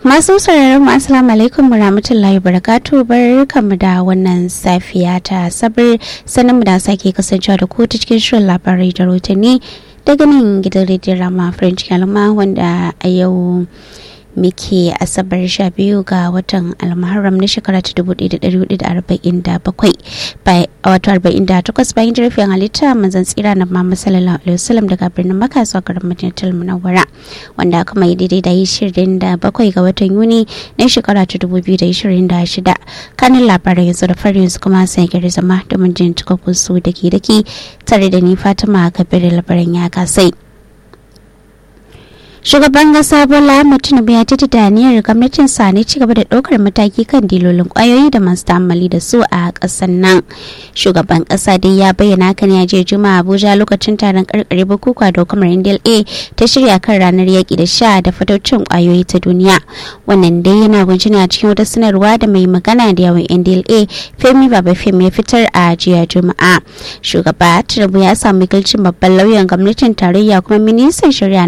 Masu sauraron mu assalamu alaikum warahmatullahi wabarakatuh barkamu da wannan safiya ta sabar sanin mu da sake kasancewa da ku ta cikin shirin labarai da rotani daga nan gidan rediyon rama french kalma wanda a yau muke asabar sha biyu ga watan almuharram na shekara ta dubu ɗaya da ɗari hudu da arba'in da bakwai wato arba'in da takwas bayan jirafin halitta manzan tsira na mama sallallahu alaihi wasallam daga birnin maka zuwa garin madinatul munawwara wanda aka mai daidai da ishirin da bakwai ga watan yuni na shekara ta dubu biyu da ishirin da shida kanin labarai yanzu da farin yanzu kuma sai gari zama domin jin cikakkun su dake dake tare da ni fatima kabir labaran ya kasai. shugaban kasa bola tinubu ya titi da niyyar gwamnatin sa ne cigaba da ɗaukar mataki kan dilolin kwayoyi da masu ta'ammali da su a ƙasar nan shugaban kasa dai ya bayyana kan ya je juma'a abuja lokacin taron karkare bukukuwa da hukumar ndla ta shirya kan ranar yaƙi da sha da fataucin kwayoyi ta duniya wannan dai yana kunshi a cikin wata sanarwa da mai magana da yawan ndla femi baba femi ya fitar a jiya juma'a shugaba tinubu ya samu wakilcin babban lauyan gwamnatin tarayya kuma ministan shari'a